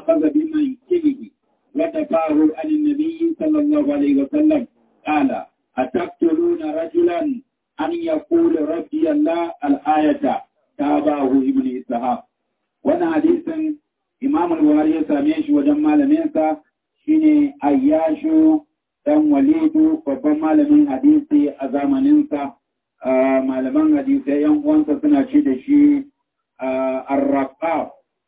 وأخذ بمنكبه ودفعه عن النبي صلى الله عليه وسلم قال أتقتلون رجلا أن يقول ربي الله الآية تابعه ابن إسحاق وانا حديث إمام البخاري يساميش وجمع لمنسا شيني أياشو dan walidu babban malamin hadisi a zamaninsa malaman hadisai yan uwansa suna ce da shi arraqa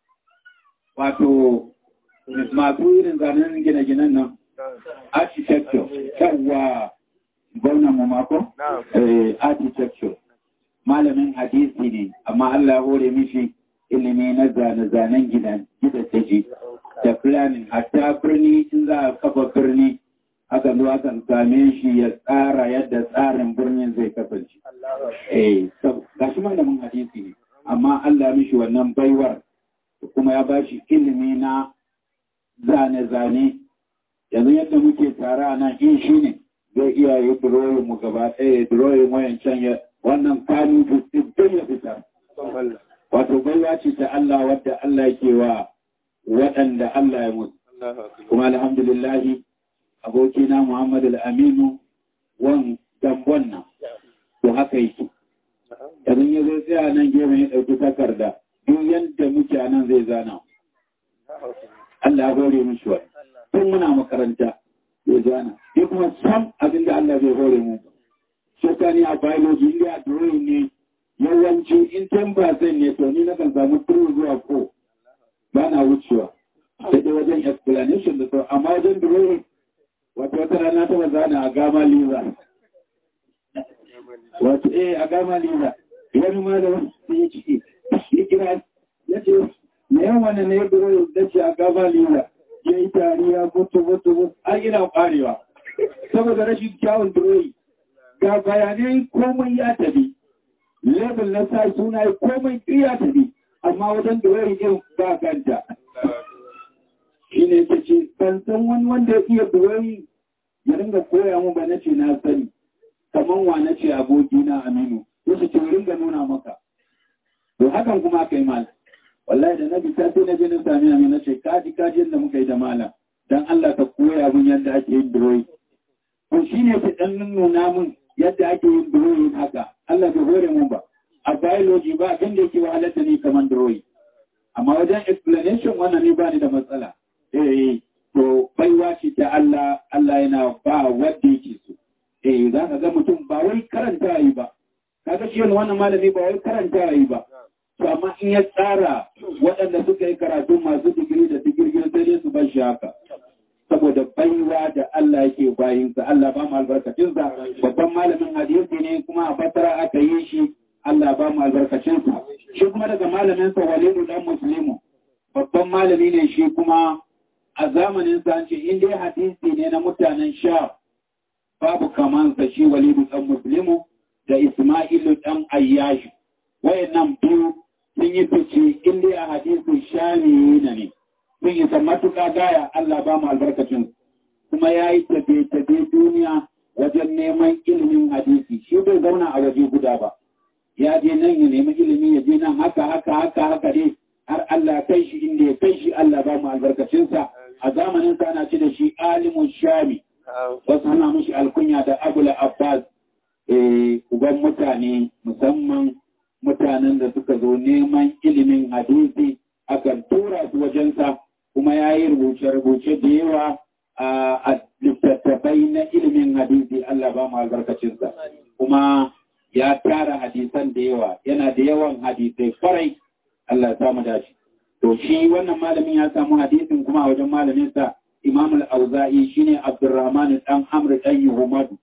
wato masu irin zanen gine-ginen nan architecture yawa gwamnan mu mako architecture malamin hadisi ne amma Allah hore mishi ilimi na zane-zanen gidan gidaje da planning hatta birni in za a kafa birni aka zo aka same shi ya tsara yadda tsarin birnin zai kasance. Eh, ga shi malamin hadisi ne, amma Allah mishi wannan baiwar kuma ya ba shi ilimi na zane-zane. Yanzu yadda muke tara nan in shi ne zai iya yi duroyin mu gaba ɗaya duroyin wayancan ya wannan kanu duk ya fita. Wato baiwa ce ta Allah wadda Allah ke wa waɗanda Allah ya mutu. Kuma alhamdulillahi abokina Muhammad al-Aminu wan dambon nan to haka yake idan ya zai tsaya nan gefen ya ɗauki takarda duk yadda muke nan zai zana Allah ya hore mishi wa tun muna makaranta zai zana ya kuma sam abin da Allah zai hore mu shekani a biology inda a drawing ne yawanci in ten percent ne to ni na kan samu turu zuwa ko ba na wucewa sai dai wajen explanation da sau amma wajen drawing wato wata rana ta zana a gama liza wato eh a gama liza wani ma da wasu ya ce ya kira ya ce na yan wani ne ya biro da ce a gama liza ya yi tariya mutu mutu mutu an ina kwarewa saboda rashin kyawun duroyi ga bayanai komai ya tabi level na sa suna komai ya tabi amma wajen duroyi din ba ganta shi ne ta ce ban san wani wanda ya iya duroyi ya ringa koya mu ba na ce na sani kamar wa na ce aboki na aminu wasu ce ringa nuna maka to hakan kuma aka yi mal wallahi da na bisa sai na je na sami aminu na ce kaji kaji yadda muka yi da malam dan Allah ka koya mun yadda ake yin duroyi to shi ne ta dan nuna mun yadda ake yin duroyi haka Allah bai hore mun ba a biology ba abin da yake wahalar da ni kamar duroyi amma wajen explanation wannan ne ba ni da matsala eh to baiwa ce ta Allah Allah yana ba wanda yake so eh za ka ga mutum ba wai karanta yi ba kaga shi wannan malami ba wai karanta yi ba to amma in ya tsara waɗanda suka yi karatu masu digiri da digirgin sai dai su bar shi haka saboda baiwa da Allah yake bayin sa Allah ba mu albarkacin sa babban malamin hadisi ne kuma a fatara aka yi shi Allah ba mu albarkacin sa shi kuma daga malamin sa Walidu dan Muslimu babban malami ne shi kuma a zamanin sa ce in dai hadisi ne na mutanen sha babu kamansa shi walidu ɗan muslimu da ismailu ɗan ayyashi wayannan biyu sun yi fice in dai a hadisin shani na ne sun yi matuƙa gaya Allah ba mu albarkacin kuma ya yi tabe-tabe duniya wajen neman ilimin hadisi shi bai zauna a waje guda ba ya je nan ya nemi ilimi ya je nan haka haka haka haka dai har Allah kai shi inda ya kai shi Allah ba mu albarkacinsa a zamanin sa ana ce da shi alimun shami wasu ana mushi alkunya da abul abbas uban mutane musamman mutanen da suka zo neman ilimin hadisi akan tura su wajensa kuma ya yi rubuce-rubuce da yawa a littattafai na ilimin hadisi Allah ba mu albarkacinsa kuma ya tara hadisan da yawa yana da yawan hadisai kwarai Allah ya samu dace to shi wannan malamin ya samu hadisin kuma a wajen malaminsa Imam al-Auza'i shine Abdurrahman dan Amr dan Yuhmadu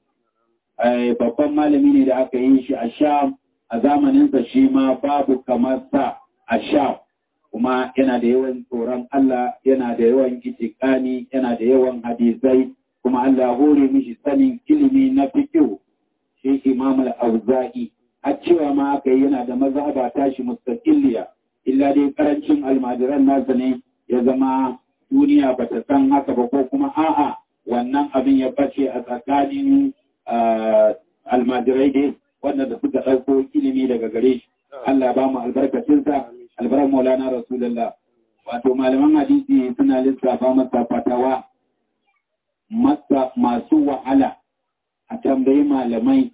babban malami ne da aka yi shi a Sham a zamanin sa shi ma babu kamar sa a Sham kuma yana da yawan tsoron Allah yana da yawan itikani yana da yawan hadisai kuma Allah hore mishi sanin ilimi na fiqh shi Imam al-Auza'i har cewa ma aka yi yana da mazhaba tashi mustaqilliya illa dai karancin almajiran nasa ne ya zama duniya ba ta san haka ba ko kuma a'a wannan abin ya bace a tsakanin almajirai dai wanda da suka ɗauko ilimi daga gare shi Allah ba mu albarkacinsa albaran maulana rasulullah wato malaman hadisi suna lissafa masa fatawa masa masu wahala a tambayi malamai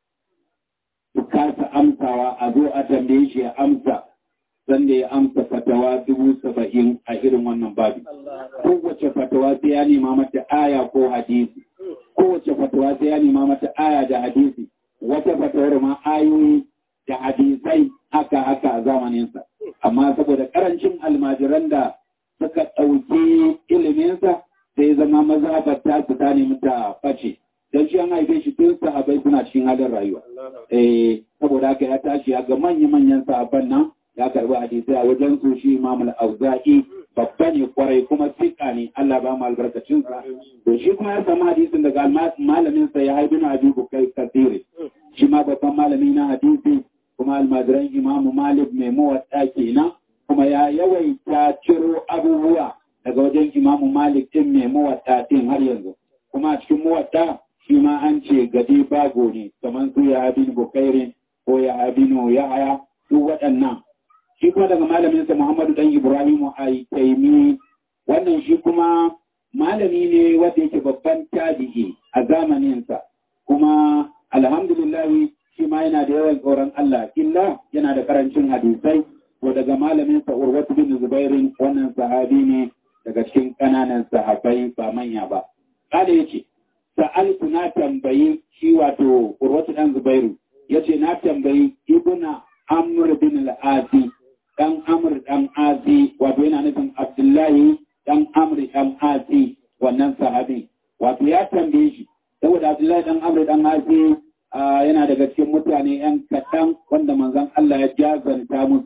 su kasa amsawa a zo a tambaye shi ya amsa sanda ya amsa fatawa dubu saba'in a irin wannan babu. Kowace fatawa sai ya nema mata aya ko hadisi. Kowace fatawa sai ya nema mata aya da hadisi. Wata fatawar ma ayoyi da hadisai haka haka a zamaninsa. Amma saboda karancin almajiran da suka ɗauki iliminsa sai zama mazhabar ta su ta nemi ta ɓace. Don shi an haife shi tun sahabai suna cikin halin rayuwa. Eh, saboda haka ya tashi ya ga manya-manyan sahabban nan ya karbi hadisai a wajen su shi Imam al-Auza'i babba ne kwarai kuma sika ne Allah ba mu albarkacin sa to shi kuma ya samu hadisin daga malamin sa ya haibi na Abi Bukai Kasiri shi ma babban malami na hadisi kuma almajiran Imam Malik mai mawadda kenan kuma ya yawaita ciro abubuwa daga wajen Imam Malik din mai mawadda din har yanzu kuma a cikin mawadda shi ma an ce gadi bago ne kamar su ya habin Bukairin ko ya habinu ya haya duk waɗannan shi kuma daga malaminsa Muhammadu dan Ibrahimu Aitaimi wannan shi kuma malami ne wanda yake babban tabi'i a zamaninsa kuma alhamdulillah shi ma yana da yawan tsoron Allah illa yana da karancin hadisai to daga malaminsa Urwatu bin Zubairin wannan sahabi ne daga cikin ƙananan sahabbai ba manya ba kada yace sa'altu na tambayi shi wato Urwatu dan Zubairu yace na tambayi ibuna Amr bin al-Asi dan Amr dan Asi wato yana nufin Abdullahi dan Amr dan Asi wannan sahabi wato ya tambaye shi saboda Abdullahi dan Amr dan Asi yana daga cikin mutane yan kaɗan wanda manzon Allah ya jazanta musu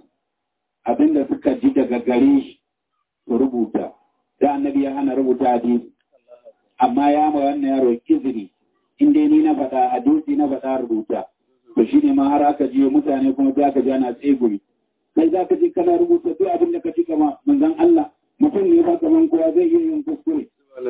abinda suka ji daga gare shi su rubuta da annabi ya hana rubuta hadisi amma ya ma wannan yaro izini in dai ni na faɗa hadisi na faɗa rubuta to shi ne ma har aka je mutane kuma za ka ji ana tsegumi kai za ka je kana rubuta duk abin da ka ci kama manzon Allah mutum ne ba kaman kowa zai iya yin kuskure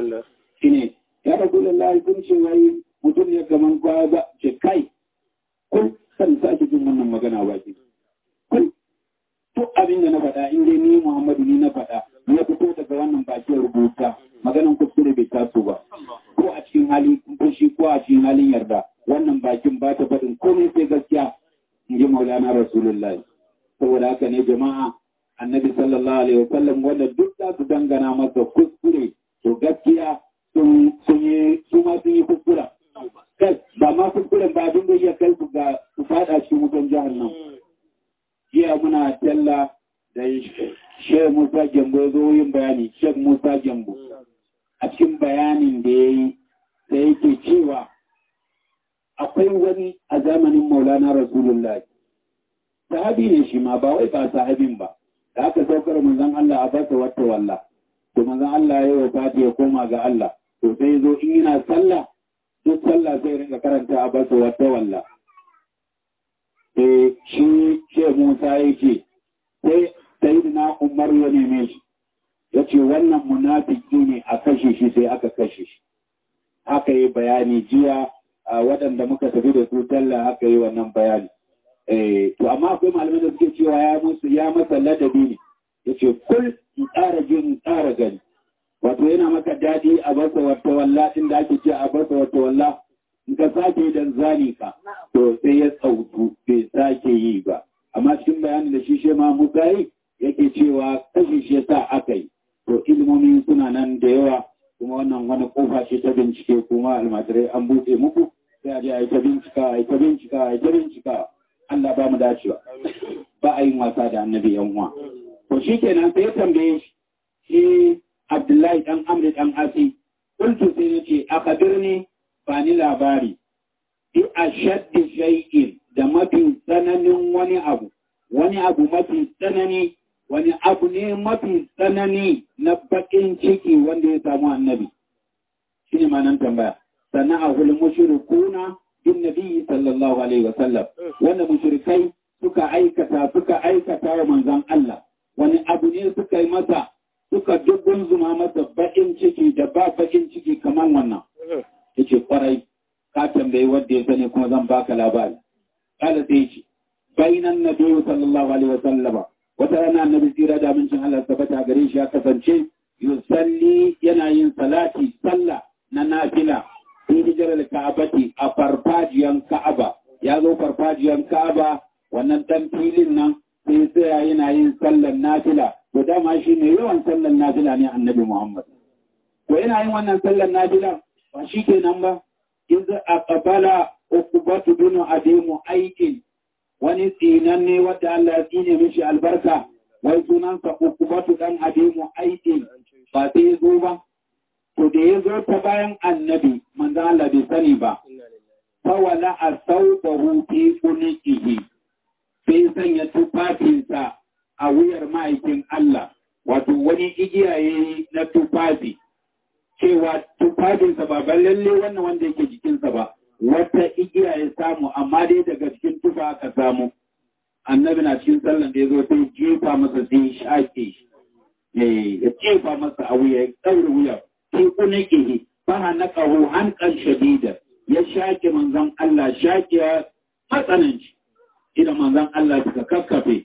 shi ne ya rabu lallahi kun ce wai mutum ne kaman kowa ba ce kai kun kan sake jin wannan magana ba ki kun duk abin da na faɗa in dai ni Muhammadu ni na faɗa ya fito daga wannan bakin rubuta maganan kuskure bai taso ba ko a cikin hali fushi ko a cikin halin yarda wannan bakin ba ta faɗin komai sai gaskiya in ji maulana rasulullahi saboda haka ne jama'a annabi sallallahu alaihi wasallam wanda duk za su dangana masa kuskure to gaskiya sun yi su ma sun yi kuskura kai ba ma kuskuren ba abin da ya kai su ga su fada cikin wutan jahannam jiya muna talla da Sheikh Musa Gembo ya zo yin bayani Sheikh Musa Gembo a cikin bayanin da ya yi da yake cewa akwai wani a zamanin maulana rasulullah sahabi ne shi ma ba wai ba sahabin ba da aka saukar manzon Allah a basa wata walla to manzon Allah ya yi fati ya koma ga Allah to sai zo in yana sallah duk sallah sai rinka karanta a basa wata walla sai shi ce Musa ya ce sai sayyidina Umar ya neme shi ya ce wannan munafiki ne a kashe shi sai aka kashe shi aka yi bayani jiya a waɗanda muka tafi da su talla aka yi wannan bayani. To amma akwai malamai da suke cewa ya musu ya masa ladabi ne, ya ce kul in tsara jin in tsara gani. Wato yana maka daɗi a basa wata walla inda ake ce a basa wata walla in ka sake dan zani ka to sai ya tsautu bai sake yi ba. Amma cikin bayanin da shi shi ma muka yi yake cewa kashe shi sa aka yi. To ilimomi suna nan da yawa kuma wannan wani kofa ce ta bincike kuma almajirai an buɗe muku sai a je a yi ta bincika a yi ta bincika a yi ta bincika Allah ba mu dacewa ba a yin wasa da annabi yan uwa to shi kenan sai ya tambaye shi shi Abdullahi dan Amri dan Asi kuntu sai ya ce a kabirni ba ni labari bi ashaddi shay'in da mafi tsananin wani abu wani abu mafi tsanani wani abu ne mafi tsanani na baƙin ciki wanda ya samu annabi shi ne manan tambaya sannan a hul mushrikuna bin nabi sallallahu alaihi wa sallam wanda mushrikai suka aikata suka aikata wa manzon Allah wani abu ne suka yi masa suka dubun zuma masa baƙin ciki da ba baƙin ciki kamar wannan yace kwarai ka tambayi wanda ya sani kuma zan baka labari kala sai ce bainan nabi sallallahu alaihi wa sallama wata rana annabi tsira da amincin Allah tabbata gare shi ya kasance yusalli yana yin salati sallah na nafila fi hijirar ka'abati a farfajiyan ka'aba ya zo farfajiyan ka'aba wannan dan filin nan sai tsaya yana yin sallan nafila to dama shi ne yawan sallan nafila ne annabi Muhammad to yana yin wannan sallan nafila ba shi kenan ba iz aqbala uqbatu bin adimu aikin wani tsinanne wadda Allah ya tsine mishi albarka wai sunansa uqbatu dan adimu aikin ba sai zo ba to da ya zo ta bayan annabi manzo Allah bai sani ba fawala a sauƙahu fi kunikihi sai sanya tufafinsa a wuyar ma'aikin Allah wato wani igiya yayi na tufafi cewa tufafinsa ba ban lalle wannan wanda yake jikinsa ba wata igiya ya samu amma dai daga cikin tufa aka samu annabi na cikin sallan da ya zo sai jefa masa sai shaƙe shi ya jefa masa a wuya ya ɗaure wuya fi kunikihi fa na ƙaho hankan shadida ya shaƙe manzan Allah shaƙe matsananci idan manzan Allah suka kakkafe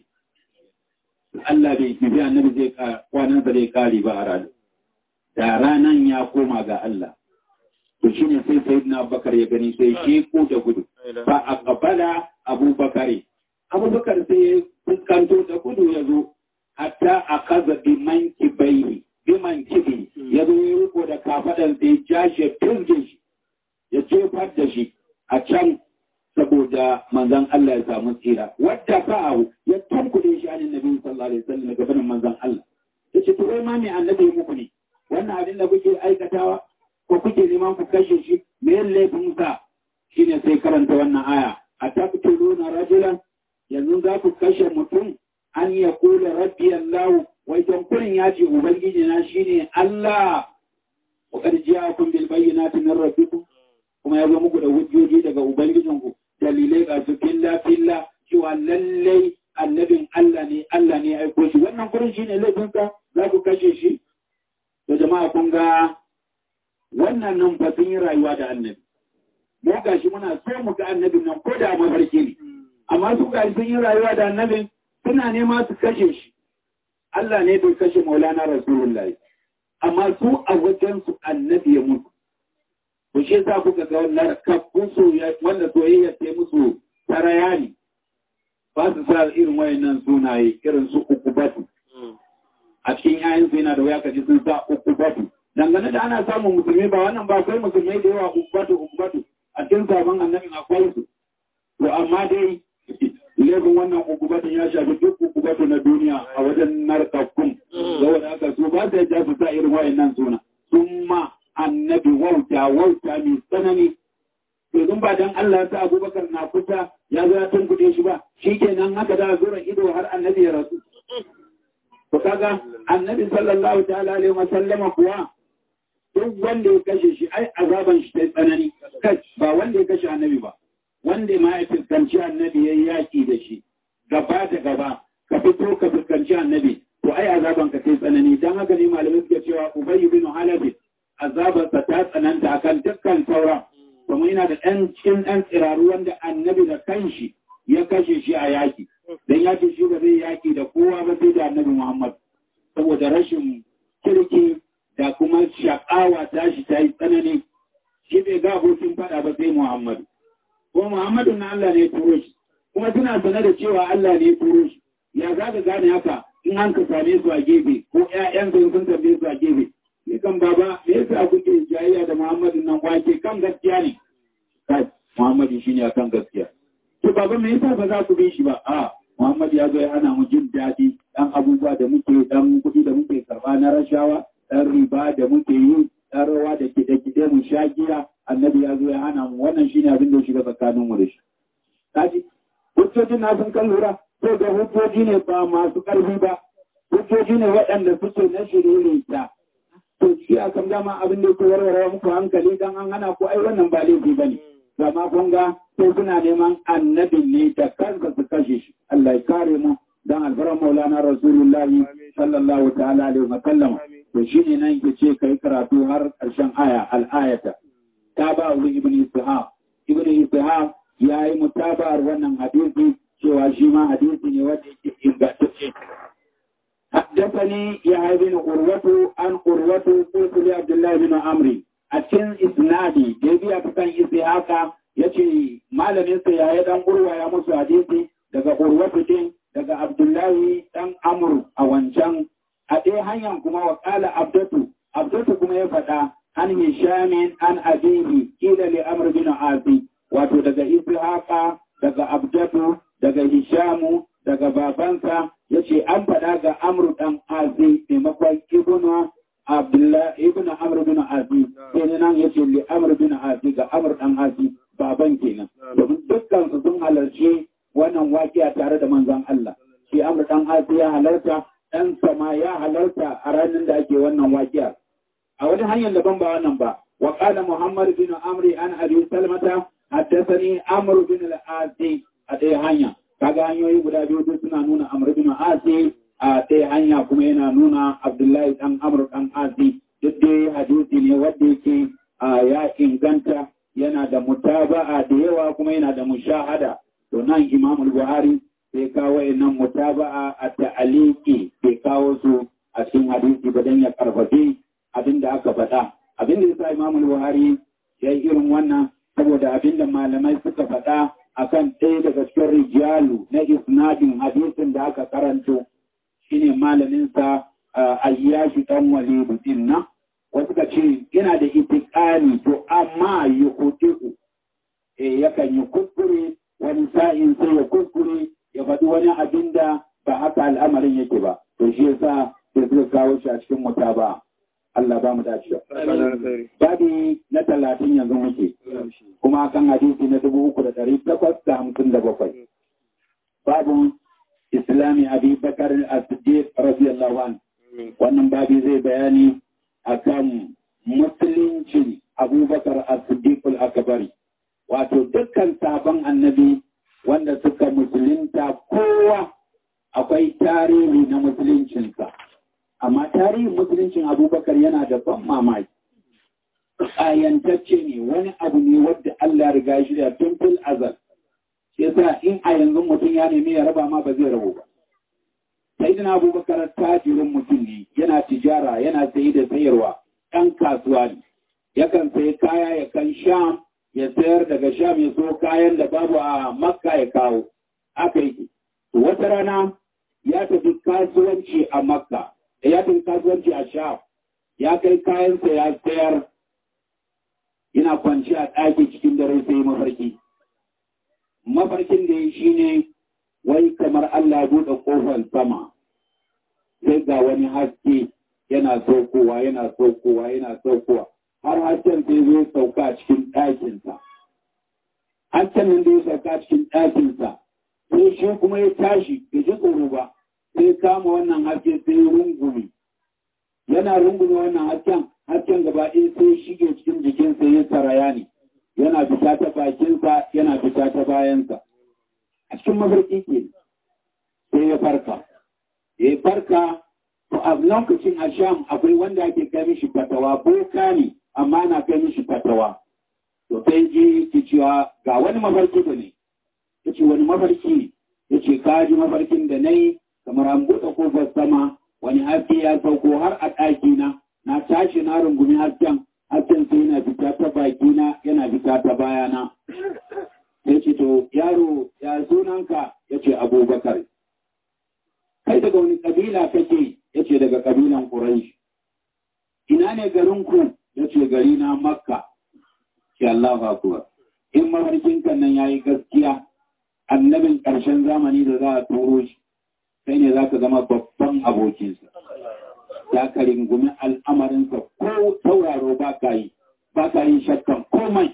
Allah bai kifi annabi zai kwanansa zai kare ba a ranar da ranan ya koma ga Allah to shine sai sayyidina Abubakar ya gani sai shi ko da gudu fa aqbala Abubakar Abubakar sai ya fuskanto da gudu ya zo hatta akaza bi mankibai bi mankibi ya zo ya riko da kafadan sai ya jashe firge shi ya jefar da shi a can saboda manzan Allah ya samu tsira wadda fa'ahu ya tankude shi anin nabi sallallahu alaihi wasallam daga banin manzan Allah yace to wai ma me annabi ya muku ne wannan abin da kuke aikatawa ko kuke neman ku kashe shi me laifin sa shine sai karanta wannan aya ataqtuluna rajulan yanzu za ku kashe mutum an ya kula rabbi Allah wai don kurin ya ce ubangiji na shine Allah wa qad ja'akum bil bayyinati min rabbikum kuma ya zo muku da hujjoji daga ubangijinku dalilai ga su filla filla cewa lallai annabin Allah ne Allah ne aiko shi wannan kurin shine laifinsa za ku kashe shi to jama'a kun ga wannan nan fa sun yi rayuwa da annabi mu gashi muna so mu ga annabin nan ko da mafarki ne amma su gashi sun yi rayuwa da annabin suna nema su kashe shi Allah ne bai kashe Maulana Rasulullahi amma su a wajen su annabi ya mutu ku shi sa kuka ga wannan kafin soyayya wanda soyayya ta musu taraya ne ba su sa irin wayannan sunaye irin su uku batu a cikin yayin su yana da waya kaji sun sa uku batu dangane da ana samun musulmi ba wannan ba akwai musulmai da yawa uku batu uku batu a cikin sabon annabin akwai su to amma dai laifin wannan uku batu ya shafi duk uku batu na duniya a wajen narkakkun saboda haka su ba su yadda su sa irin wayannan suna sun ma annabi wauta wauta mai tsanani to ba dan Allah ta Abubakar na kusa ya zo ya tunkuɗe shi ba shikenan haka da zura ido har annabi ya rasu to kaga annabi sallallahu ta'ala alaihi wa sallama kuwa duk wanda ya kashe shi ai azaban shi ta tsanani kai ba wanda ya kashe annabi ba wanda ma ya fuskanci annabi ya yaki da shi gaba da gaba ka fito ka fuskanci annabi to ai azaban ka ta tsanani dan haka ne malamai suke cewa ubayy bin halabi azabarsa ta tsananta akan dukkan sauran kuma yana da ɗan cikin ɗan tsiraru wanda annabi da kanshi ya kashe shi a yaƙi don ya ce shi ba zai yaƙi da kowa ba sai da annabi Muhammad saboda rashin kirki da kuma shaƙawa tashi ta yi tsanani shi bai ga abokin faɗa ba sai Muhammad kuma Muhammadu na Allah ne ya turo shi kuma suna sane da cewa Allah ne ya turo shi ya za ka gane haka in an ka same su a gefe ko ƴaƴansu sun tambaye su a gefe ni kan baba me yasa kuke jayayya da Muhammadu nan wake kan gaskiya ne kai Muhammadu shine akan gaskiya to baba me yasa ba za ku bi shi ba a Muhammadu ya zo ya hana mu jin daɗi dan abubuwa da muke dan kuɗi da muke karɓa na rashawa dan riba da muke yi dan rawa da kide-kide mu sha giya annabi ya zo ya hana mu wannan shine abin da ya shiga tsakanin mu da shi kaji hujjojin na sun kan lura to da hujjoji ne ba masu ƙarfi ba hujjoji ne waɗanda suke na shiririta to shi a kan dama abin da ke warware muku hankali dan an hana ko ai wannan ba laifi bane amma kun ga sai suna neman annabin ne da kansa su kashe shi Allah ya kare mu dan alfaran maulana rasulullahi sallallahu ta'ala alaihi wa sallam to shine nan ke ce kai karatu har karshen aya al-ayata ta ba wa ibn ishaq ibn ishaq yayi mutabar wannan hadisi cewa shi ma hadisi ne wanda yake ingantacce حدثني يا ابن قروة عن قروة قلت لعبد الله بن عمرو أتين إسنادي جيبي أكتن إسحاق yace malamin sa yayi dan gurwa ya musu hadisi daga Urwatu din daga Abdullahi dan Amr a wancan a ɗaya hanyar kuma wa qala Abdatu Abdatu kuma ya faɗa an Hisham an abihi kila li Amr bin Asi wato daga Ishaqa daga Abdatu daga Hishamu daga babansa yace an faɗa ga Amr dan Asi maimakon Ibnu Abdullah ibn Amr bin Asi sai nan yace li Amr bin Asi ga Amr dan Asi baban kenan domin dukkan su sun halarci wannan waƙiya tare da manzon Allah shi Amr dan Asi ya halarta dan sama ya halarta a ranar da ake wannan waƙiya a wani hanyar daban ba wannan ba wa qala Muhammad bin Amr an Abi Salmata haddathani Amr bin al-Asi a ɗaya hanya kaga hanyoyi guda biyu duk suna nuna Amr bin Asi a ɗaya hanya kuma yana nuna Abdullahi dan Amr dan Asi duk dai hadisi ne wanda yake ya inganta yana da mutaba'a da yawa kuma yana da mushahada to nan Imam Buhari sai kawo nan mutaba'a a ta'aliki sai kawo su a cikin hadisi ba dan ya karfafe abin da aka faɗa abin da yasa Imam Buhari ya yi irin wannan saboda abin da malamai suka faɗa akan ɗaya daga cikin rijalu na isnadin hadisin da aka karanto shine malamin sa ayyashi dan walidu din nan wasu ka ce yana da itikani to amma yi kuɗi'u e yakan yi kuskure wani sa'in sai ya kuskure ya faɗi wani abin da ba haka al'amarin yake ba to shi yasa sai suka kawo shi a cikin muta ba Allah ba mu dace babi na talatin yanzu muke kuma kan hadisi na dubu uku da ɗari takwas da hamsin da bakwai babu islami abi bakar as-siddiq radiyallahu anhu wannan babi zai bayani akan musuluncin abubakar as-siddiqul akbari wato dukkan sabon annabi wanda suka musulunta kowa akwai tarihi na musuluncinsa amma tarihin musuluncin abubakar yana da ban mamaki ayantacce ne wani abu ne wadda Allah riga shi da tun fil azal shi yasa in a yanzu mutum ya nemi ya raba ma ba zai rabu ba sai dina abubakar tajirin mutum ne yana tijara yana sayi da sayarwa ɗan kasuwa ne yakan sayi kaya ya kan sham ya sayar daga sham ya so kayan da babu a makka ya kawo aka yi wata rana ya tafi kasuwanci a makka ya tafi kasuwanci a sham ya kai kayansa ya sayar yana kwanci a ɗaki cikin dare sai mafarki mafarkin da ya shi ne wai kamar Allah buɗe ƙofar sama sai ga wani haske yana saukowa yana saukowa yana saukowa har hasken sai zo sauka a cikin ɗakinsa hasken nan da ya sauka cikin ɗakinsa sai shi kuma ya tashi bai ji tsoro ba sai kama wannan haske sai rungume yana rungume wannan hasken hasken gaba ɗaya sai shige cikin jikinsa ya saraya ne yana fita ta bakinsa yana fita ta bayansa a cikin mafarki ke sai ya farka ya farka to a lokacin a sham akwai wanda ake kai mishi fatawa boka ne amma na kai mishi fatawa to sai ji ki cewa ga wani mafarki da ne ya ce wani mafarki ya ce ka ji mafarkin da na yi kamar an buɗe kofar sama wani haske ya sauko har a ɗakina na tashi na rungumi hasken hasken sai yana fita ta bakina yana fita ta bayana ya ce to yaro ya sunanka ya ce abubakar kai daga wani kabila kake ya ce daga kabilan Quraysh. ina ne garinku ya ce gari na makka ke Allah akuwa in mafarkin kan nan ya yi gaskiya annabin ƙarshen zamani da za a turo shi kai ne za ka zama babban abokinsa ya ka ringumi al'amarinsa ko tauraro ba ka yi ba ka yi shakkan komai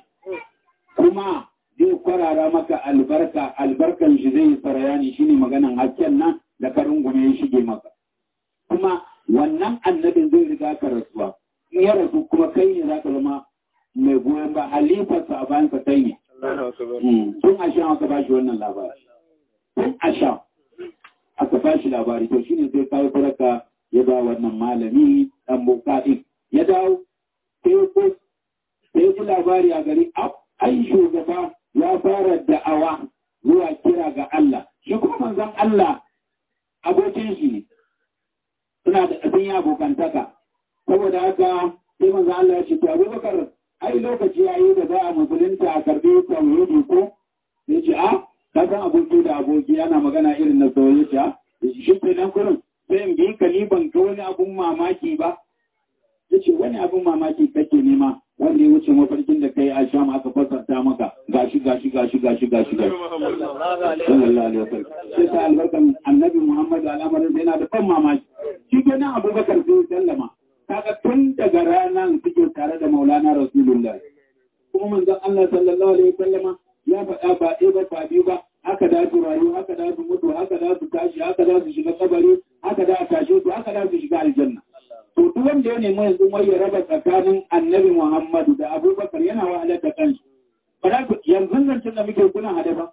kuma zai kwarara maka albarka albarkan shi zai sarayani shine maganan hasken nan da ka rungume ya shige maka kuma wannan annabin zai riga ka rasuwa in ya rasu kuma kai ne za ka zama mai goyon ba halifarsa a bayansa kai ne tun a sha aka ba shi wannan labari tun a sha aka ba shi labari to shine sai kawo sadaka ya ba wannan malami dan bukati ya dawo sai sai ji labari a gari ai shugaba ya fara da'awa zuwa kira ga Allah shi kuma manzon Allah abokin shi ne suna da sun yi abokantaka saboda haka sai manzo Allah ya ce to Abubakar ai lokaci yayi da za a musulunta a karbi tauhidi ko sai ce a ka san aboki da aboki ana magana irin na soyayya shi ke nan kurin sai in bi ka ni ban ga wani abun mamaki ba ya ce wani abun mamaki kake nema wanda ya wuce mafarkin da kai a sham aka fasarta maka gashi gashi gashi gashi gashi gashi sallallahu alaihi wasallam sai ta albarkan annabi muhammad al'amarin sai yana da ban mamaki shi ke nan abubakar sai sallama kaga tun daga ranar suke tare da maulana rasulullah kuma manzon allah sallallahu alaihi wasallama ya faɗa ba ɗaya ba ba biyu ba haka da su rayu haka da su mutu haka da su tashi haka da su shiga kabari haka da a tashe su haka da su shiga aljanna to duk wanda ya nemi yanzu mai ya raba tsakanin annabi Muhammadu da Abubakar yana wahalar da kanshi ba za ku yanzu zancen da muke kuna hade ba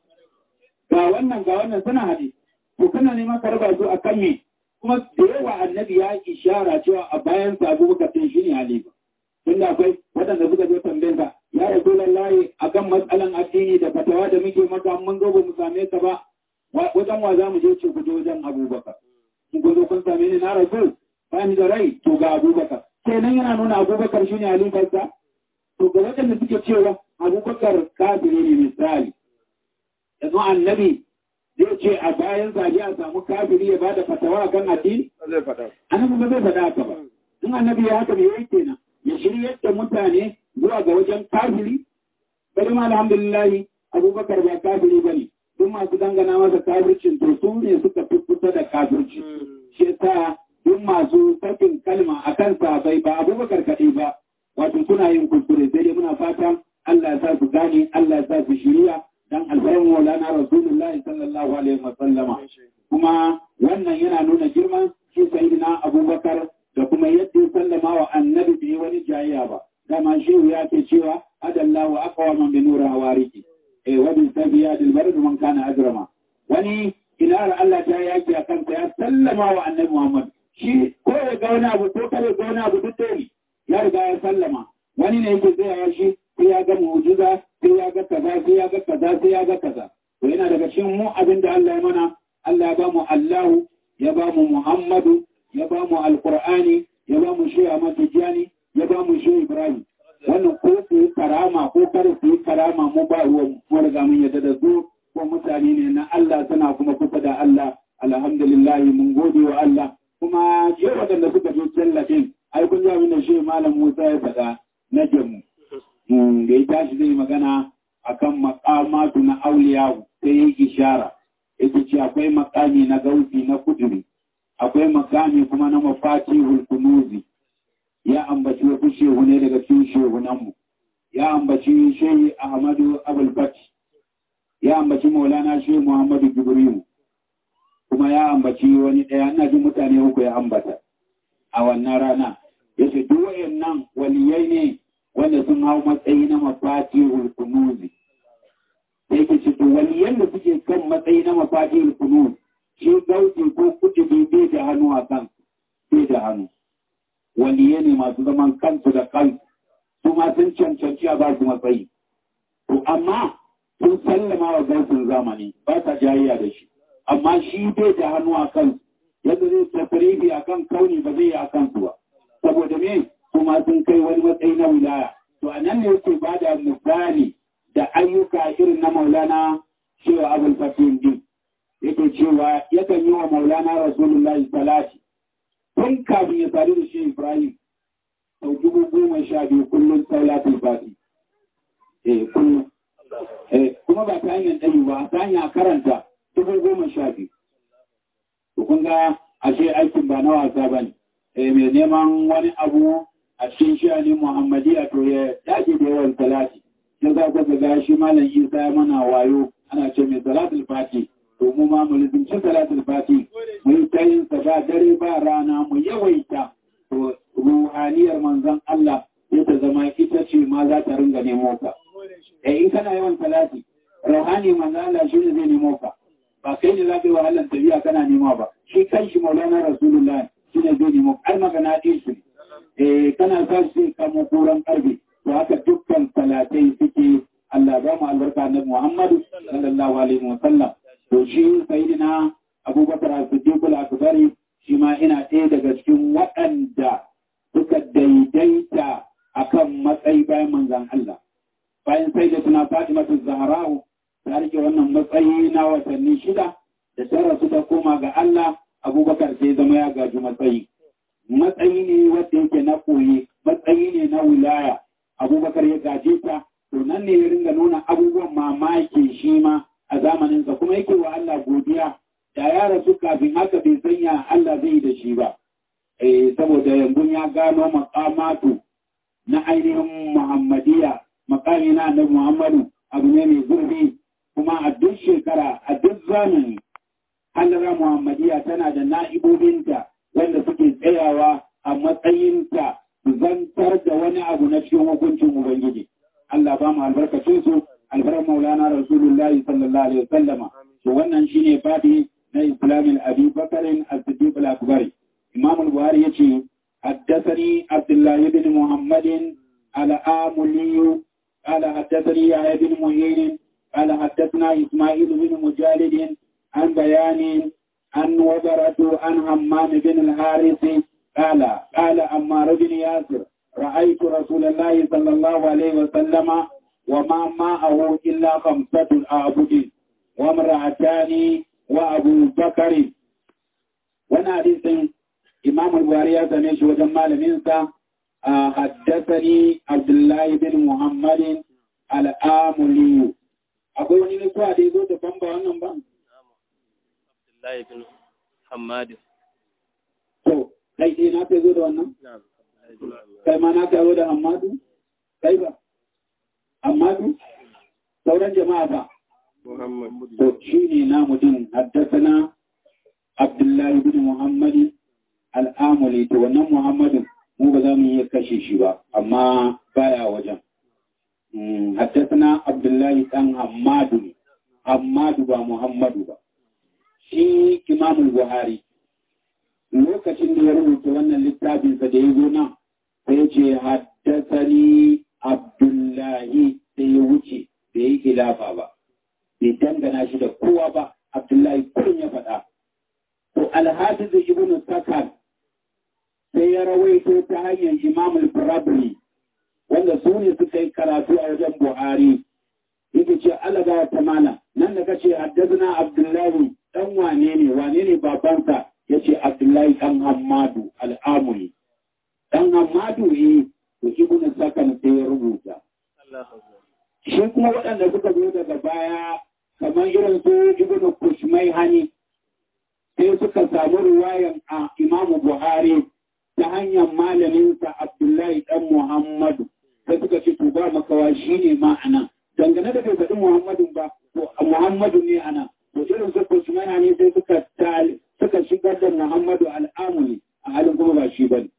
ga wannan ga wannan suna hade to kana neman ka raba su akan me kuma da yawa annabi ya ishara cewa a bayan sa Abubakar din shine halifa tunda akwai waɗanda suka zo tambayar sa ya rasu lallahi akan matsalan addini da fatawa da muke maka mun zo ba mu same ka ba wajen wa za mu je ce ku je wajen abubakar in ku zo kun same ni na rasu ba ni da rai to ga abubakar kenan yana nuna abubakar shi ne halifarsa to ga waɗanda suke cewa abubakar kafiri ne misali yanzu annabi zai ce a bayan zaje a samu kafiri ya bada fatawa kan addini zai faɗa. annabi ba zai faɗa haka ba in annabi ya haka me yake kenan ya shiryar da mutane zuwa ga wajen kafiri bari ma alhamdulillah abubakar ba kafiri ba ne duk masu dangana masa kafircin to su ne suka fi kusa da kafirci shi yasa duk masu sakin kalma a kan bai ba abubakar kaɗai ba wato suna yin kuskure sai dai muna fatan Allah ya sa su gane Allah ya sa su shiriya dan alfarin maulana rasulullahi sallallahu alaihi wa sallama kuma wannan yana nuna girman shi sayyidina abubakar da kuma yadda ya sallama wa annabi bai wani jayayya ba dama shehu ya ke cewa adallahu aqwaman bi nuri hawariki eh wa bi sabiya dil barد man kana ajrama wani ilar Allah ta yaki a kansa ya sallama wa annabi Muhammad shi ko ya ga wani abu ko kare ga wani abu duk ne ya riga ya sallama wani ne yake tsaya shi sai ya ga mu'jiza sai ya ga kaza sai ya ga kaza sai ya ga kaza to yana daga cikin mu abin da Allah ya mana Allah ya ba mu Allahu ya ba mu Muhammadu ya ba mu Alqur'ani ya ba mu Shehu Ahmad Tijani ya ba mu Shehu Ibrahim wannan ko su yi karama ko kar su yi karama mu ba ruwan mu riga mun yadda da su ko mutane ne na Allah suna kuma kusa da Allah alhamdulillah mun gode wa Allah kuma je waɗanda suka je tallafin ai kun ji da shi malam Musa ya faɗa na jamu da ya tashi zai magana akan makamatu na auliya sai ya ishara yake ce akwai makami na gausi na kuduri akwai makami kuma na mafatihul kunuzi ya ambaci wasu shehu ne daga cikin shehunanmu ya ambaci shehi ahmadu abul fati ya ambaci maulana shehu muhammadu jibrilu kuma ya ambaci wani ɗaya ina jin mutane uku ya ambata a wannan rana ya ce duk wayannan waliyai ne wanda sun hau matsayi na mafatihul kunuzi sai ke ce to waliyan da suke kan matsayi na mafatihul kunuzi shi gauti ko kutubi bai da hannu a kan bai da hannu waliyai ne masu zaman kansu da kansu su ma sun cancanci a ba su matsayi to amma sun sallama wa gautin zamani ba ta jayayya da shi amma shi bai da hannu a kansu yadda zai tafarifi a kan kauni ba zai yi a kansu ba saboda me kuma sun kai wani matsayi na wilaya to a nan ne yake ba da misali da ayyuka irin na maulana cewa abul fatin din yake cewa yakan yi wa maulana rasulullahi salati tun kafin ya sadu da shi ibrahim sau dubu goma sha biyu kullum salatul fati eh kullum eh kuma ba ta hanyar ɗari ba ta hanyar karanta dubu goma sha biyu to kun ga ashe aikin ba na wasa ba ne eh mai neman wani abu a cikin shani muhammadiya to ya dage da yawan salati ya za ku ga shi malam isa ya mana wayo ana ce mai salatul fati to mu ma mu lizinci salatul fati mu yi tayin sa ba dare ba rana mu yawaita to ruhaniyar manzon Allah ya ta zama ita ce ma za ta ringa nemo ka eh in kana yawan salati ruhani manzon Allah shi ne zai nemo ka ba kai ne za ka yi wahalar tafiya kana nema ba shi kanshi maulana rasulullah shi ne zai nemo har magana ɗin shi eh kana sa shi kamo koran ƙarfe to haka dukkan salatai suke Allah ba mu albarka na Muhammadu sallallahu alaihi wa sallam to shi sayyidina abubakar as-siddiqul akbari shi ma ina ɗaya daga cikin waɗanda suka daidaita akan matsayi bayan manzan Allah bayan sai da suna Fatimatu Zahra'u ta rike wannan matsayi na watanni shida da ta rasu ta koma ga Allah abubakar sai zama ya gaji matsayi matsayi ne wanda yake na koyi matsayi ne na wilaya abubakar ya gaje ta to nan ne ya ringa nuna abubuwan mamaki shi ma a zamaninsa kuma yake wa Allah godiya da ya rasu kafin haka bai sanya Allah zai da shi ba eh saboda yanzu ya gano makamatu na ainihin Muhammadiyya makami na annabi Muhammadu abu ne mai zurfi kuma a duk shekara a duk zamani halara Muhammadiyya tana da na'ibobinta wanda suke tsayawa a matsayinta zantar da wani abu na cikin hukuncin Ubangiji. Allah ba mu albarkacin su albar maulana Rasulullahi sallallahu alaihi wasallama. To wannan shine fadi na Islamin Abi Bakarin As-Siddiq al-Akbari. Imam al-Buhari yace حدثني عبد الله بن محمد الآملي قال حدثني يحيى بن معين قال حدثنا إسماعيل بن مجالد عن بيان عن وبرة عن همام بن الحارث قال قال عمار بن ياسر رأيت رسول الله صلى الله عليه وسلم وما معه إلا خمسة أعبد وامرأتان وأبو بكر وانا حديث إمام البخاري سميش وجمال منسى حدثني عبد الله بن محمد الآملي akwai wani nasuwa da ya zo daban ba wannan ba? Abdullahi bin Hamadu. To, kai ɗaya na ka zo da wannan? Kai ma na ka zo da Hamadu? Kai ba? Hamadu? Sauran jama'a ba? Muhammad. To, shi ne na mutum haddasana Abdullahi bin Muhammadu al'amuli, to wannan Muhammadu mu ba za mu iya kashe shi ba, amma baya wajen. حدثنا عبد الله بن حماد حماد با محمد ba shi Imam al-Buhari lokacin da ya rubuta wannan littafin sa da ya zo nan sai ya ce haddathani Abdullahi sai ya wuce bai yi khilafa ba bai dangana shi da kowa ba Abdullahi kullum ya faɗa to al-Hafiz Ibn Sakan sai ya rawaito ta hanyar Imam al-Farabri wanda su ne suka yi karatu a wajen Buhari yake ce alaga ta mana nan da kace haddazna Abdullahi dan wane ne wane ne babansa yace Abdullahi dan Hammadu al-Amuli dan Hammadu eh to ibnu Sakan sai ya rubuta shi kuma waɗanda suka zo daga baya kamar irin su ibnu Kushmai hani sai suka samu riwayan a Imam Buhari ta hanyar malaminsa Abdullahi dan Muhammadu sai suka ce to ba makawa shi ne ma ana dangane da bai faɗi Muhammadun ba to Muhammadu ne ana to irin su Usmana ne sai suka tali suka shigar da Muhammadu al'amuli a halin kuma ba shi bane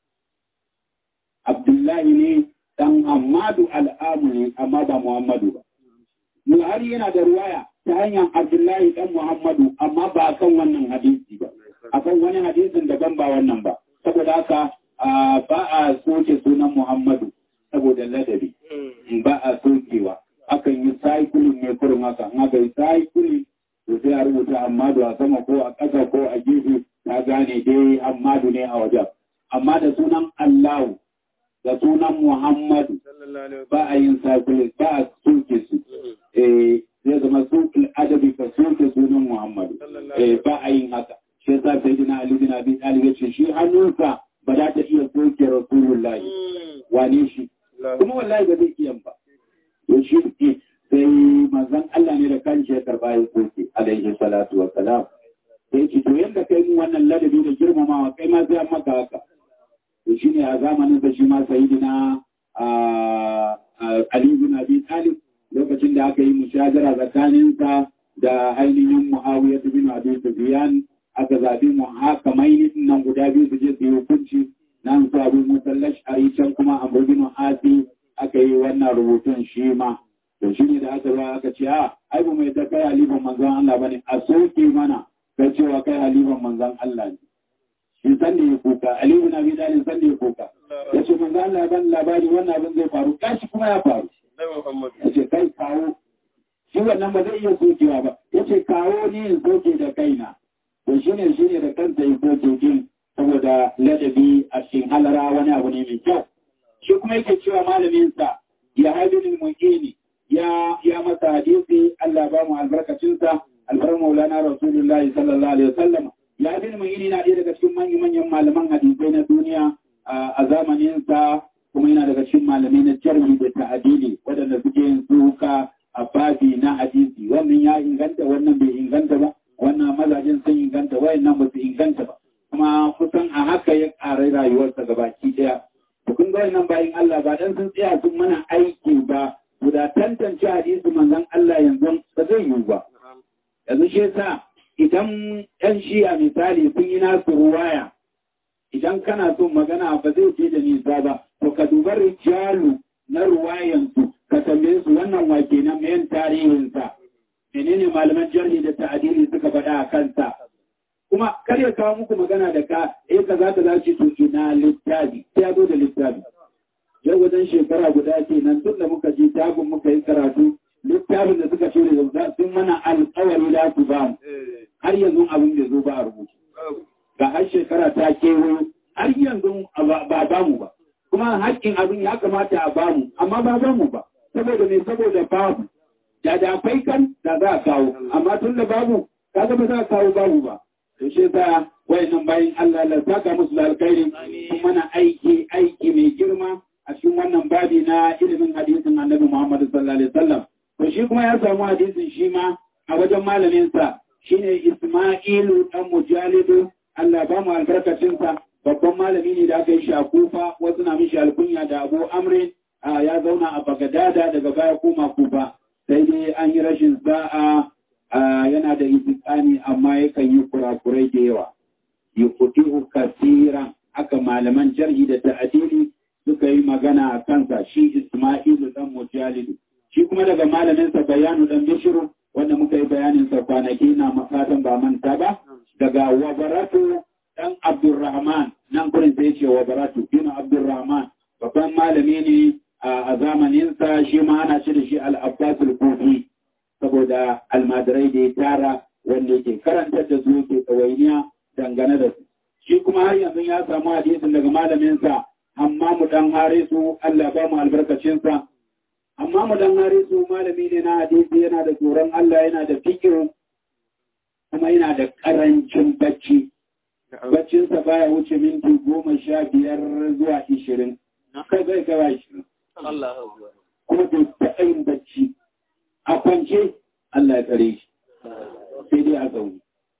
Abdullahi ne dan Muhammadu al'amuli amma ba Muhammadu ba Buhari yana da ruwaya ta hanyar Abdullahi dan Muhammadu amma ba kan wannan hadisi ba akan wani hadisin daban ba wannan ba saboda haka ba a soke sunan Muhammadu saboda ladabi ba a sokewa akan yi saikulin ne kurin haka in aka yi saikulin to sai a rubuta Ahmadu a sama ko a ƙasa ko a gefe ta gane dai Ahmadu ne a wajen amma da sunan Allahu da sunan Muhammadu ba a yin saikulin ba a soke su eh zai zama sokul adabi ka soke sunan Muhammadu eh ba a yin haka shi yasa sayyidina Ali bin Abi Talib ya ce shi hannunsa ba za ta iya soke Rasulullahi wane shi kuma wallahi ba zai iya ba to shi ne sai manzon Allah ne da kanshi ya karba ya soke alaihi salatu wa salam sai ce to yanda kai mu wannan ladabi da girmamawa kai ma sai an maka haka to shi ne a zamanin da shi ma sayyidina Ali bin Abi Talib lokacin da aka yi mushajara tsakaninsa da ainihin Muawiya bin Abi Sufyan aka zaɓi mu haka mai nan guda biyu su je su yi hukunci nan su abu musallash a can kuma a burginu asi aka yi wannan rubutun shi ma to shi ne da aka ba aka ce a ai ba mai ta kai halifan manzon Allah bane a soke mana kai cewa kai halifan manzon Allah ne shi san da ya kuka aliyu na bi dalin san da ya kuka ya ce manzon Allah ban labari wannan abin zai faru kashi kuma ya faru ya ce kai kawo shi wannan ba zai iya sokewa ba ya ce kawo ni in soke da kaina to shi ne shi ne da kansa yi kotun saboda ladabi a cikin halara wani abu ne mai kyau shi kuma yake cewa malaminsa ya haibin mu'ini ya ya masa hadisi Allah ba mu albarkacinsa albar maulana rasulullahi sallallahu alaihi wasallam ya bin mu'ini na ɗaya daga cikin manyan manyan malaman hadisai na duniya a zamaninsa kuma yana daga cikin malamai na jarhi da ta'adili waɗanda suke yin suka a babi na hadisi wannan ya inganta wannan bai inganta ba wannan mazajen sun inganta wayannan ba su inganta ba kuma kusan a haka ya ƙara rayuwarsa gabaki ɗaya to kun ga wayannan bayin Allah ba dan sun tsaya sun mana aiki ba guda tantance hadisi manzon Allah yanzu ba zai yiwu ba yanzu shi yasa idan ɗan shi'a misali sun yi nasu ruwaya idan kana son magana ba zai je da nisa ba to ka dubar rijalu na ruwayansu ka tambaye su wannan wake na mayan tarihinsa menene malaman jarhi da ta'adili suka faɗa a kansa kuma kar ya kawo muku magana da ka eh ka za ka zaci to ina littafi sai ya zo da littafi yau wajen shekara guda ke nan tun da muka je tagun muka yi karatu littafin da suka shirya da sun mana alƙawari da su ba mu har yanzu abin da zo ba a rubutu ga har shekara ta kewayo har yanzu ba ba mu ba kuma haƙƙin abin ya kamata a ba mu amma ba ba mu ba saboda ne saboda babu da da akwai kan da za a kawo amma tun da babu kaga ba za a kawo babu ba to shi yasa wayannan bayin Allah la saka musu da alkhairi kuma na aiki aiki mai girma a cikin wannan babi na ilimin hadisin Annabi Muhammad sallallahu alaihi wasallam to shi kuma ya samu hadisin shi ma a wajen malamin sa shine Isma'ilu dan Mujalidu Allah ba mu albarkacin sa babban malami ne da aka yi shi a Kufa wasu na mishi alkunya da Abu Amrin ya zauna a Bagadada daga baya koma Kufa sai dai an yi rashin sa'a yana da itikani amma yakan yi kurakurai da yawa yi kuɗi kasiran aka malaman jarhi da ta'adili suka yi magana a kansa shi Ismailu dan Mujalidu shi kuma daga malaminsa bayanu dan Bishiru wanda muka yi bayaninsa kwanaki na makatan ba manta ba daga Wabaratu dan Abdurrahman nan gurin sai ce Wabaratu bin Abdurrahman babban malami ne a zamaninsa shi ma ana ce da shi al-Abbas al-Kufi saboda almadarai da ya tara wanda yake karantar da su yake tsawainiya dangane da su. Shi kuma har yanzu ya samu hadisin daga malaminsa, amma mu dan harisu Allah ba mu albarkacinsa. Amma mu dan harisu malami ne na hadisi yana da tsoron Allah yana da fikir kuma yana da karancin bacci. Baccinsa baya wuce minti goma sha biyar zuwa ishirin. Kai zai gawa ishirin. Kuma bai taɓa yin bacci. a kwance Allah ya tsare shi sai dai a zaune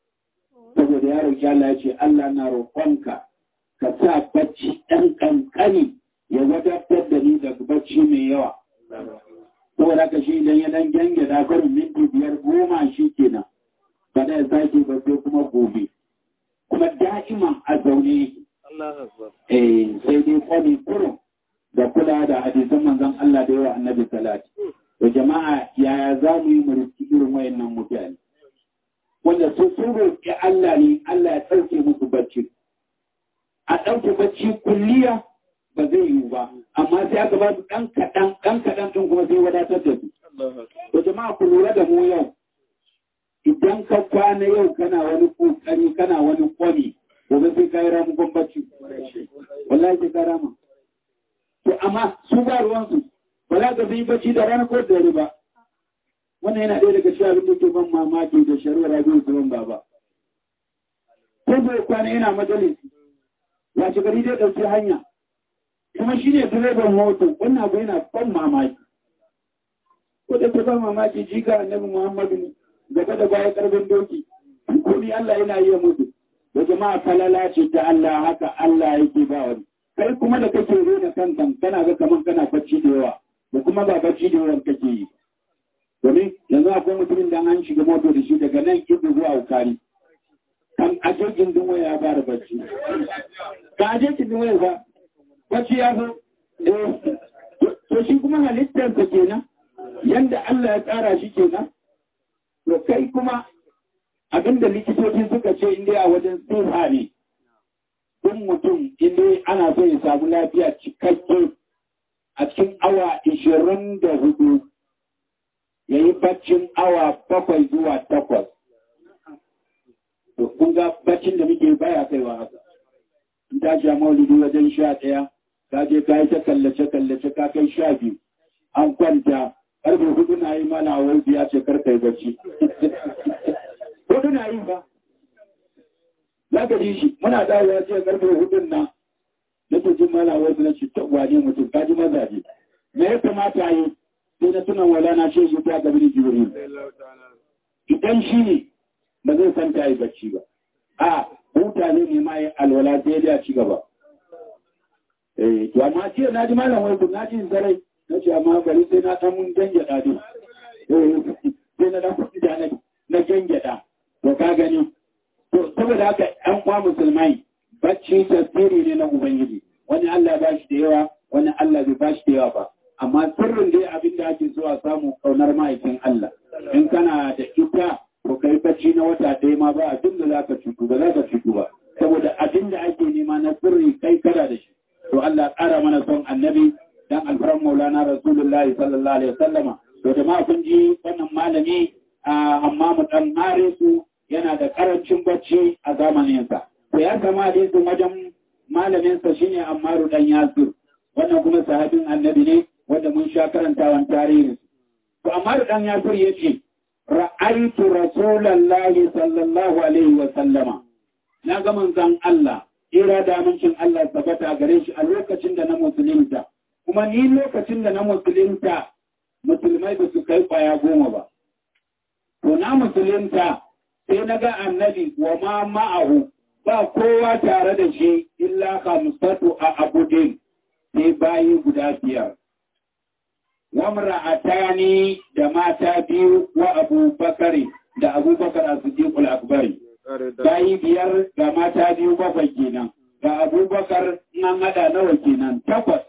saboda ya roƙi Allah ya ce Allah na roƙonka ka sa bacci ɗan ƙanƙani ya wadatar da ni daga bacci mai yawa saboda ka shi idan ya dan gyange da barin minti biyar goma shi kenan ba da ya sake ba sai kuma gobe kuma da'iman a zaune yake eh sai dai kwani kurum da kula da hadisan manzon Allah da yawa annabi salati da jama'a yaya za mu yi mulki irin wayannan mutane wanda su sun roƙi Allah ne Allah ya ɗauke musu bacci a ɗauke bacci kulliya ba zai yiwu ba amma sai aka ba su ɗan kaɗan ɗan kaɗan ɗin kuma sai wadatar da su to jama'a ku lura da mu yau idan ka kwana yau kana wani kokari kana wani kwami gobe sai ka yi ramukon bacci wallahi sai ka rama to amma su ba ruwansu ba za ka yi bacci da rana ko da dare ba wannan yana ɗaya daga cikin abin da ke ban mamaki da shari'ar abin zuwan baba ko bai kwana yana majalisi wace gari dai ɗauki hanya kuma shi ne direban motar wannan abu yana ban mamaki ko da ta ban mamaki jika annabi muhammadu ne gaba da baya karfin doki ko ni Allah yana iya mutu da jama'a falala ce ta Allah haka Allah yake ba wani kai kuma da kake rena kanka kana ga kaman kana bacci da yawa da kuma ba bacci da yawan kake yi domin yanzu akwai mutumin da an shiga moto da shi daga nan ido zuwa ukari kan aje gindin waya ya fara bacci ka aje gindin waya ba bacci ya zo to shi kuma halittarsa kenan yanda Allah ya tsara shi kenan to kai kuma abinda likitoci suka ce inda a wajen tsifa ne ɗin mutum inda ana so ya samu lafiya cikakke a cikin awa ishirin da hudu ya yi baccin awa bakwai zuwa takwas. to kun ga baccin da muke baya kaiwa haka in ta sha maulidi wajen sha ɗaya ka je ka yi ta kallace kallace ka kai sha biyu an kwanta karfe hudu na yi mana wai biya ce karkai bacci hudu na yi ba za ka ji shi muna dawowa ce karfe hudun na nake jin mana wai na ce ta wane mutum ka ji mazaje me ya kamata yi sai na tunan wala na shi ta gabi da jibril idan shi ne ba zai san ta yi bacci ba a huta ne ne ma yi alwala sai ya ci gaba eh to amma ce na ji malam wai na ji zarai na ce amma bari sai na san mun gangada ne sai na dan kuɗi da na gangada to ka gani to saboda haka an kwa musulmai bacci tasiri ne na ubangiji wani Allah ba shi da yawa wani Allah bai ba shi da yawa ba amma sirrin dai abin da ake so a samu kaunar ma'aikin Allah in kana da ita to kai bacci na wata ɗaya ma ba abin da zaka cutu ba zaka cutu ba saboda abin da ake nema na sirri kai kada da shi to Allah ƙara mana son annabi dan alfaran maulana rasulullahi sallallahu alaihi wasallama to jama'a kun ji wannan malami amma mu dan hare su yana da karancin bacci a zamaninsa to ya kama hadisin wajen malaminsa shine Ammaru dan Yasir wannan kuma sahabin annabi ne wanda mun sha karantawan tarihi to Ammaru dan Yasir yace ra'aytu rasulullahi sallallahu alaihi wa sallama na ga manzon Allah ira da amincin Allah tabbata gare shi a lokacin da na musulunta kuma ni lokacin da na musulunta musulmai ba su kai kwaya goma ba to na musulunta sai na ga annabi wa ma ma'ahu ba kowa tare da shi illa kamsatu a abudin sai bayi guda biyar wamra'atani da mata biyu wa abubakari da abubakar a siddiqul akbari bayi biyar ga mata biyu bakwai kenan ga abubakar nan hada nawa kenan takwas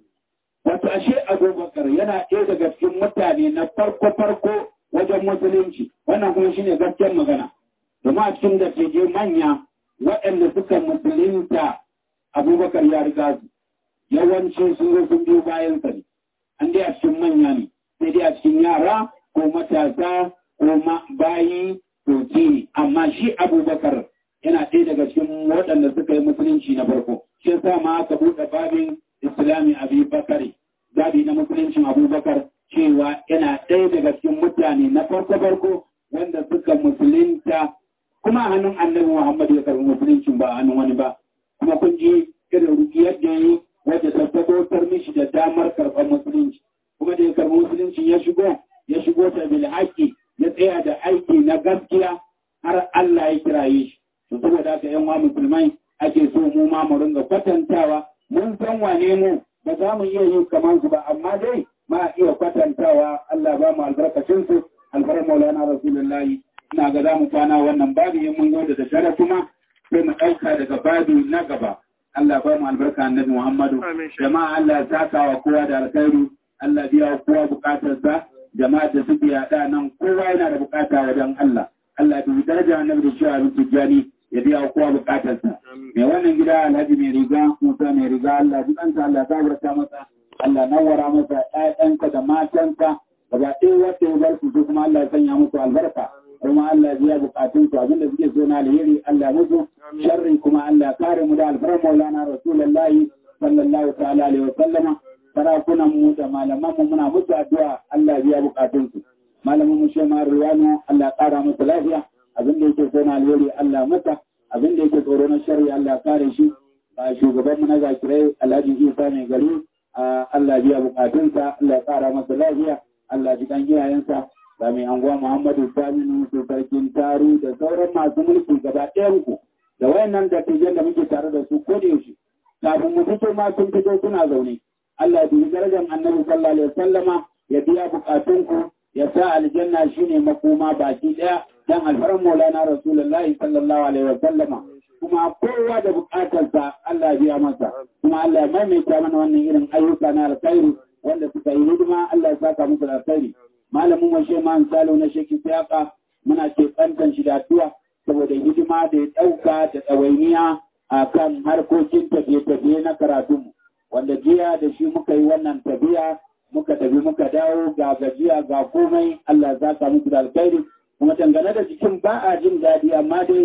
wato ashe abubakar yana ɗaya daga cikin mutane na farko-farko wajen musulunci wannan kuma shine gaskiyar magana domin a cikin dattijai manya waɗanda suka musulunta abubakar ya riga su yawanci sun zo sun biyo bayan sa ne an dai a cikin manya ne sai dai a cikin yara ko matasa ko bayi to ne amma shi abubakar yana ɗaya daga cikin waɗanda suka yi musulunci na farko shi yasa ma aka buɗe babin islami abubakar zabi na musuluncin abubakar cewa yana ɗaya daga cikin mutane na farko-farko wanda suka musulunta kuma hannun annabi Muhammad ya karbi musuluncin ba hannun wani ba kuma kun ji irin rukiyar da yi wadda ta tabbatar mishi da damar karɓar musulunci kuma da ya karbi musulunci ya shigo ya shigo ta bil haƙƙi ya tsaya da aiki na gaskiya har Allah ya kiraye shi to saboda haka yan musulmai ake so mu ma mu ringa kwatantawa mun san wane mu ba za mu iya yin kamar su ba amma dai ma iya kwatantawa Allah ba mu albarkacin su alfarar maulana rasulullahi ina ga za mu kwana wannan babu yin mun zo da daddare kuma sai mu ɗauka daga babu na gaba Allah ba mu albarka annabi Muhammadu jama'a Allah ya saka wa kowa da alkhairi Allah biya wa kowa bukatarsa jama'a da suke yaɗa nan kowa yana da bukata wajen Allah Allah bi daraja annabi da cewa bin tijjani ya biya wa kowa bukatarsa mai wannan gida Alhaji mai riga Musa mai riga Allah ji ɗansa Allah ta barka masa Allah nawara masa ƴaƴanka da matanka gaba ɗaya wata ya bar su kuma Allah ya sanya musu albarka kuma Allah biya bukatun su abinda suke so na alheri Allah musu sharri kuma Allah kare mu da alfarar Maulana Rasulullahi sallallahu ta'ala alaihi wa sallama sarakunan mu da malaman mu muna musu addu'a Allah biya bukatun su malamin mu shema Ruwanu Allah kara musu lafiya abinda yake so na alheri Allah masa abinda yake tsoro na sharri Allah kare shi shugaban mu na zakirai Alhaji Isa mai gari Allah biya bukatunsa Allah kara masa lafiya Allah ji kan iyayensa da mai anguwa Muhammadu Saminu su sarkin taru da sauran masu mulki gaba ɗayan ku da wayannan dattijan da muke tare da su ko da yaushe kafin mu fito ma sun fito suna zaune Allah bi darajar Annabi sallallahu alaihi wasallama ya biya bukatun ku ya sa aljanna shine makoma baki ɗaya dan alfaran Maulana Rasulullahi sallallahu alaihi wasallama kuma kowa da bukatarsa Allah biya masa kuma Allah ya maimaita mana wannan irin ayyuka na alkhairi wanda suka yi hidima Allah ya saka musu da alkhairi malamin washe man salo na sheki siyaka muna ce kantan shi da addu'a saboda hidima da ya ɗauka da ɗawainiya a kan harkokin tafiye-tafiye na karatunmu wanda jiya da shi muka yi wannan tafiya muka tafi muka dawo ga gajiya ga komai Allah za ka muku da alkhairi kuma dangane da jikin ba a jin daɗi amma dai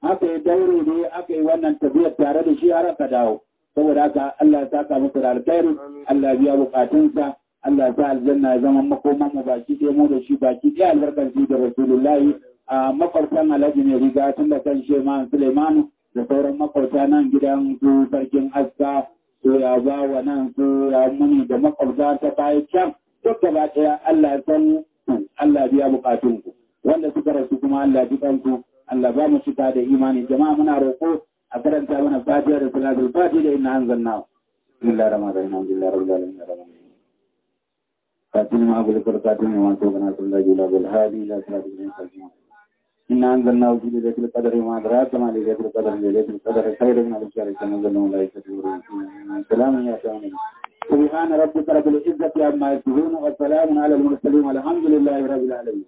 aka yi daure ne aka yi wannan tafiyar tare da shi har aka dawo saboda haka Allah ya saka musu da alkhairi Allah ya biya bukatunsa Allah ya sa aljanna ya zama makoman mu baki ɗaya mu da shi baki ɗaya albarkar shi da Rasulullahi a makwabtan Alhaji ne riga tun da kan Shema Suleimanu da sauran makwabta nan gidan su sarkin aska su ya ba wa nan su ya muni da makwabta ta bayan can duk gaba ɗaya Allah ya san Allah ya biya bukatunku wanda suka rasu kuma Allah ya ji kanku Allah ba mu cika da imani jama'a muna roƙo a karanta mana fatiha da salatul fatiha da inna anzalna bismillahir rahmanir rahim alhamdulillahi rabbil alamin arrahmanir فاتنا ما أقول فرقاتنا وما توقنا صلى الله عليه بالهادي إلى صراط المستقيم إنا أنزلناه في ليلة القدر وما أدراك ما ليلة القدر ليلة القدر خير من ألف شهر كما أنزلنا ملائكة سلام يا سلام سبحان ربك رب العزة عما يصفون والسلام على المرسلين والحمد لله رب العالمين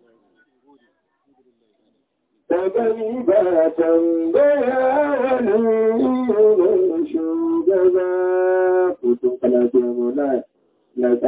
تقريبا بيان شو جزاء كتب لا